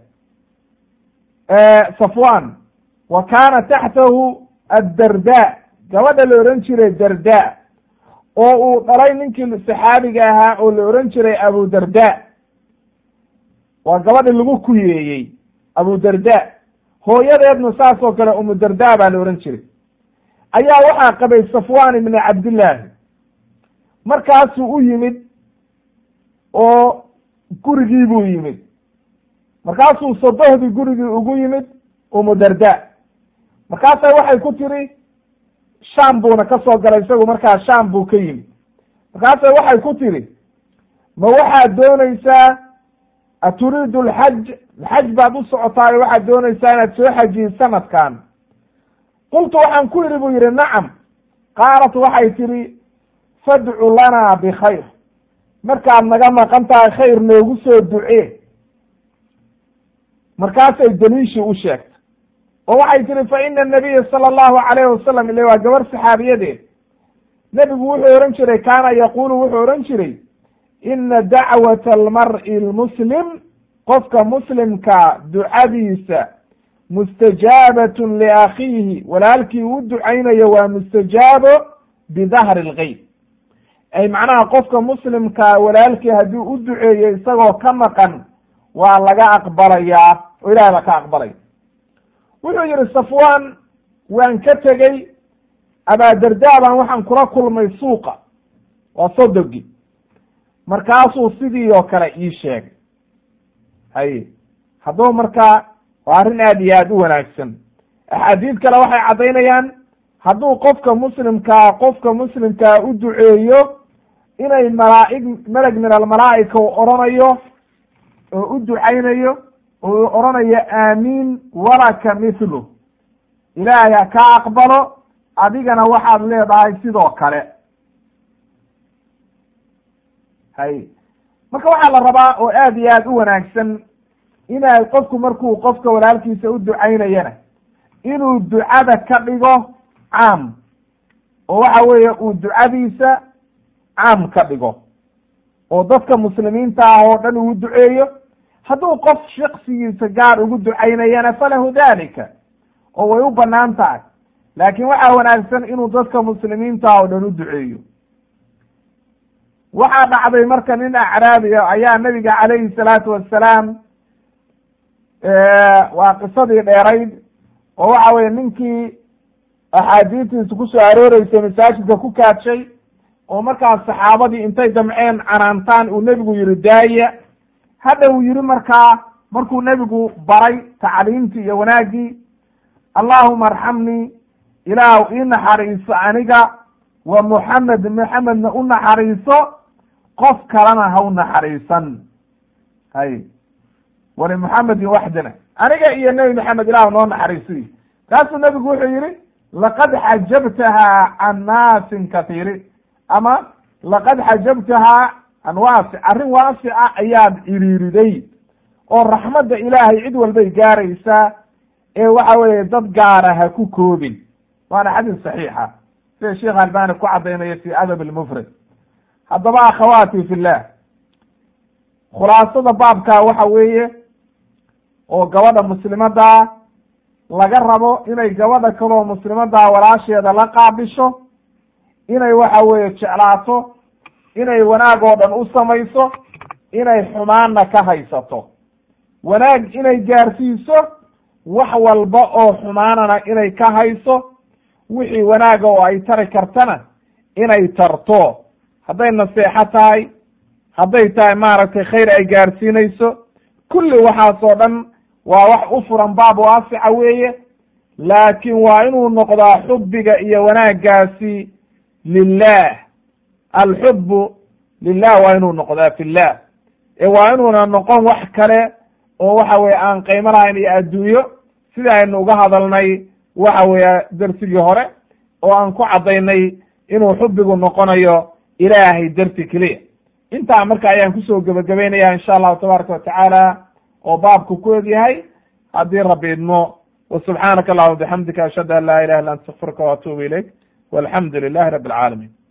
safwan wa kaana taxtahu addarda gabadha la ohan jiray darda oo uu dhalay ninkii saxaabiga ahaa oo la ohan jiray abu darda waa gabadhi lagu kuyeeyey abu darda hooyadeedna saas oo kale umu darda baa la ohan jiray ayaa waxaa qabay safwan ibni cabdillaahi markaasuu u yimid oo gurigii buu yimid markaasuu sodohdii gurigii ugu yimid umu darda markaasa waxay ku tiri sham buuna ka soo galay isagu markaa sham buu ka yimid markaasa waxay ku tiri ma waxaad doonaysaa aturiidu lxaj xaj baad u socotaayo waxaad doonaysaa inaad soo xajiyi sanadkan qultu waxaan ku yidhi buu yidhi nacam qaalat waxay tidhi fadcu lanaa bikhayr markaad naga maqan tahay khayr noogu soo ducee markaasay daliishii u sheegtay oo waxay tihi fa ina anabiya sala allahu calayhi wasalam ile waa gabar saxaabiyadeed nebigu wuxuu ohan jiray kaana yaqulu wuxuu ohan jiray ina dacwata almar'i lmuslim qofka muslimka ducadiisa mustajaabatun liakhiihi walaalkii uu ducaynayo waa mustajaabo bidahri lgeyb ay macnaha qofka muslimkaa walaalkii haddii u duceeyo isagoo ka maqan waa laga aqbalayaa oo ilahay baa ka aqbalaya wuxuu yihi safwan waan ka tegey abaadardaa baan waxaan kula kulmay suuqa waa sodogi markaasuu sidii oo kale ii sheegay haye haddaba markaa waa arrin aad iyo aad u wanaagsan axaadiid kale waxay caddaynayaan hadduu qofka muslimkaa qofka muslimkaa u duceeyo inay malaaig meleg min almalaa'ika u odhanayo oo u ducaynayo oo u odhanayo aamiin walaka mithlu ilaahay ha ka aqbalo adigana waxaad leedahay sidoo kale hay marka waxaa la rabaa oo aad iyo aad u wanaagsan inay qofku markuu qofka walaalkiisa u ducaynayana inuu ducada ka dhigo caam oo waxa weeye uu ducadiisa caam ka dhigo oo dadka muslimiinta ah oo dhan uu duceeyo hadduu qof shaksigiisa gaar ugu ducaynayana falahu dalika oo way u banaan tahay laakiin waxaa wanaagsan inuu dadka muslimiinta oo dhan u duceeyo waxaa dhacday marka nin acraabiya ayaa nabiga calayhi salaatu wassalaam waa qisadii dheerayd oo waxa weye ninkii axaadiistiisa ku soo arooreysay masaajidka ku kaadshay oo markaas saxaabadii intay damceen canaantaan uu nebigu yihi daaya hadha uu yihi markaa markuu nebigu baray tacliimtii iyo wanaaggii allahuma arxamnii ilaah ii naxariiso aniga wa muxamed muxamedna u naxariiso qof kalena ha u naxariisan hay wali muxamedin waxdana aniga iyo nebi maxamed ilah noo naxariisiy kaasuu nebigu wuxuu yihi laqad xajabtahaa can naasin kathiirin ama laqad xajabtahaa can waasic arrin waasica ayaad iriiriday oo raxmadda ilaahay cid walbay gaaraysaa ee waxa weeye dad gaara ha ku koobin waana xadiis saxiixa sida sheekh albani ku cadaynayo fi adab almufrad haddaba akhawaati fi llah khulaasada baabka waxa weeye oo gabadha muslimadaa laga rabo inay gabadha kaloo muslimadaa walaasheeda la qaabisho inay waxa weeye jeclaato inay wanaag oo dhan u samayso inay xumaanna ka haysato wanaag inay gaarsiiso wax walba oo xumaanana inay ka hayso wixii wanaaga oo ay tari kartana inay tarto hadday naseexo tahay hadday tahay maaragtay khayr ay gaarsiinayso kulli waxaasoo dhan waa wax u furan baab waasica weeye laakiin waa inuu noqdaa xubbiga iyo wanaaggaasi lilah alxubbu lilah waa inuu noqdaa fillah ee waa inuuna noqon wax kale oo waxa weye aan qiimo lahayn iyo adduunyo sida aynu uga hadalnay waxa weeye darsigii hore oo aan ku caddaynay inuu xubbigu noqonayo ilaahay darti keliya intaa marka ayaan kusoo gebagabaynaya insha allahu tabaaraka watacaala oo baabku ku egyahay haddii rabbi idmo wasubxaanaka allahuma bixamdika ashhadu an laa ilaha illa anta astakfiruka waatuubu ilayk walxamdu lilahi rabi alcaalamiin